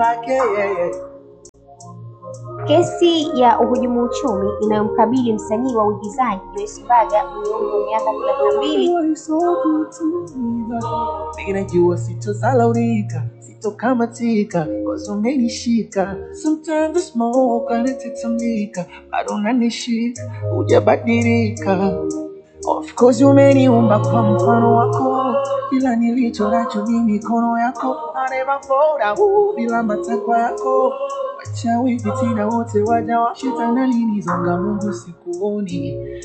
wake yeye. Kesi ya uhujumu uchumi inayomkabili msanii wa uigizaji Joyce Mbaga mwenye umri wa miaka thelathini na mbili You are so good to me, God. Ninajua sitozalaulika, sitokamatika, cause umenishika. Sometimes the smoke anatitamika, bado unanishika, hujabadilika. Of course umeniumba kwa mfano wako, ila nilicho nacho ni mikono yako. I never fold out bila matakwa yako. Wachawi fitina wote waja wa shetani, nilizonga Mungu sikuoni